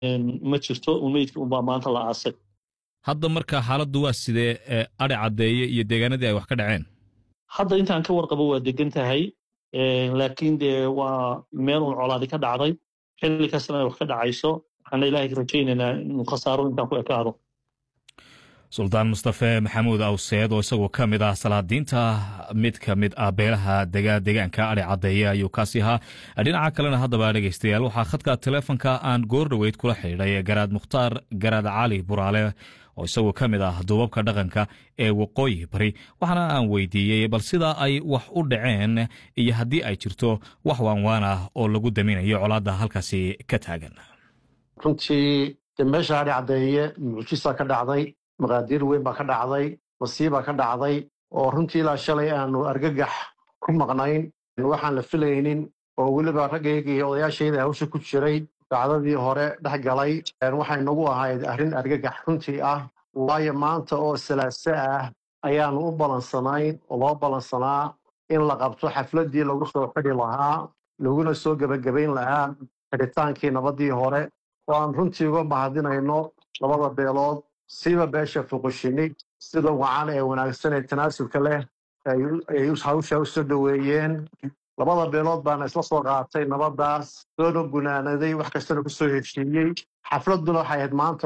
ma jirto meydka unbaa maanta la aasay hadda marka xaaladdu waa sidee adhi caddeeye iyo deegaanadii ay wax ka dhaceen hadda intaan ka warqabo waa degan tahay laakiin dee waa meel un colaadi ka dhacday xilli kastana ay wax ka dhacayso waxaana ilaahay ka rajaynaynaa inuu khasaaro intaan ku ekaado suldaan mustafe maxamuud awseed oo isagoo ka mid ah salaadiinta mid ka mid ah beelaha dega deegaanka adhi caddeeye ayuu kaasi ahaa dhinaca kalena haddaba dhegaystayaal waxaa khadka teleefonka aan goor dhoweyd kula xidhiidhay garaad mukhtaar garaad cali buraale oo isagoo ka mid ah duubabka dhaqanka ee waqooyi bari waxaana aan weydiiyey bal sida ay wax u dhaceen iyo haddii ay jirto wax waanwaan ah oo lagu daminayo colaadda halkaasi ka taagan runtii de meesha adhi caddeeye mucjisa ka dhacday maqaadiir weyn baa ka dhacday masiibaa ka dhacday oo runtii ilaa shalay aanu argagax ku maqnayn waxaan la filaynin oo weliba raggayga iyo odayaashayda hawsha ku jiray dacdadii hore dhex galay waxay nagu ahayd arrin argagax runtii ah waayo maanta oo salaaso ah ayaanu u balansanayn oo loo balansanaa in la qabto xafladdii lagu soo xidhi lahaa laguna soo gebagabayn lahaa xidhitaankii nabadii hore oo aan runtii uga mahadinayno labada beelood siba beesha fuqushini sida wacan ee wanaagsan ee tanaasulka leh ay hawsha u soo dhoweeyeen labada beelood baana isla soo qaatay nabadaas soona gunaanaday wax kastana ku soo heshiiyey xafladduna waxay ahayd maanta